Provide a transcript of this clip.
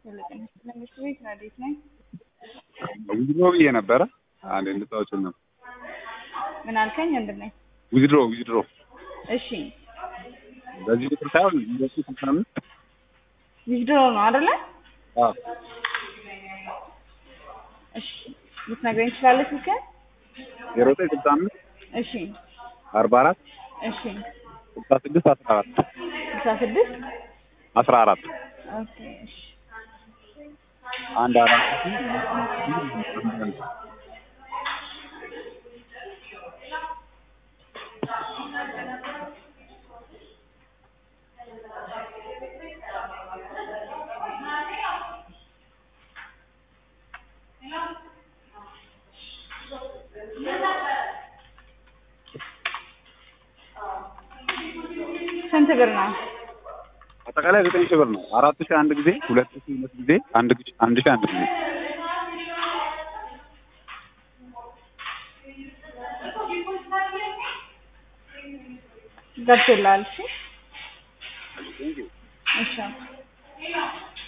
መንግስት ቤት ረዴት ነኝ። ዊዝድሮ ብዬ ነበረ። አንድ እንድታወጭን ነው። ምን አልከኝ? ወንድም ነኝ። ዊዝድሮ ዊዝድሮ እሺ በዚህ ቁጥር ሳይሆን ሁለቱ ስልሳ አምስት ዊዝድሮ ነው አይደለ? አዎ እሺ ልትነግረኝ ትችላለህ ስልክህን? ዜሮ ዘጠኝ ስልሳ አምስት እሺ አርባ አራት እሺ ስልሳ ስድስት አስራ አራት ስልሳ ስድስት አስራ አራት ኦኬ እሺ አንድ አራት ስንት ብር ነው? አጠቃላይ ዘጠኝ ሺህ ብር ነው። አራት ሺህ አንድ ጊዜ፣ ሁለት ሺህ ሁለት ጊዜ፣ አንድ ጊዜ አንድ ሺህ አንድ ጊዜ ገብቶልሃል? እሺ እሺ